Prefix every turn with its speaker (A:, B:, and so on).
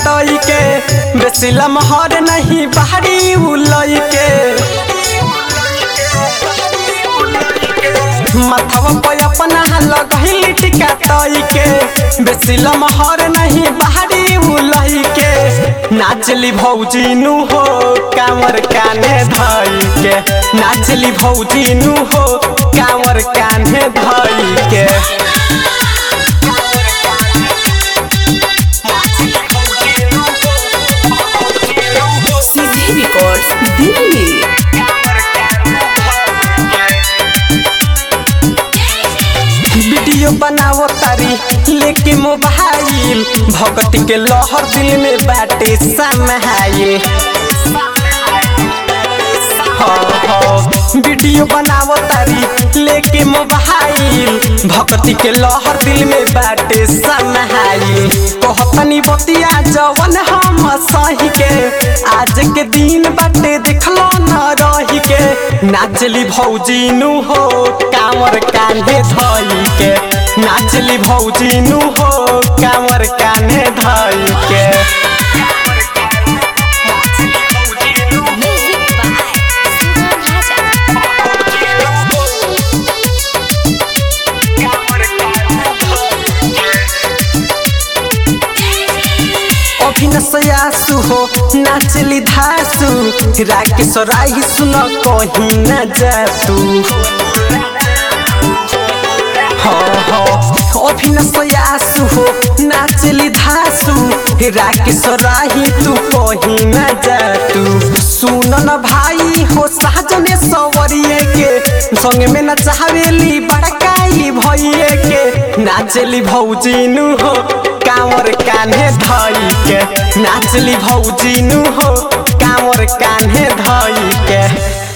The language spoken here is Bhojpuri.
A: तई के बेसी लमहर नहीं बाहरी उलई के माथवा पे अपना लगहिल टिका तई के बेसी लमहर नहीं बाहरी उलई के नाचली भौजी नु हो कांवर काने धई के नाचली भौजी नु हो कांवर काने धई के
B: सीधे रिकॉर्ड्स दिल्ली
A: वीडियो बनावो तारी लेके मोबाइल भगती के लहर दिल में बाटे समाइल वीडियो बनावो तारी लेके मोबाइल भक्ति के लहर दिल में बाटे समाइल कहतनी बतिया जवन हम सही के आज के दिन बाटे देखलो न रही के नाचली भौजी नु हो कांवर कान्हे धई के नाचली भौजी नु हो कांवर कान्हे धई के
C: Music by Sugam Raja.
A: अभिनसयासु हो नाचली धासु राकेश राही सुन कहीं न जातु अभिनसयासु हो नाचली धासु राकेश राही तू कहीं न जातु सुन न भाई हो साजने सवरिए के संग में न चाहवेली बड़काई भइए के नाचली भौजी नु हो कांवर कान्हे धई के नाचली भौजी नु हो कांवर कान्हे धई के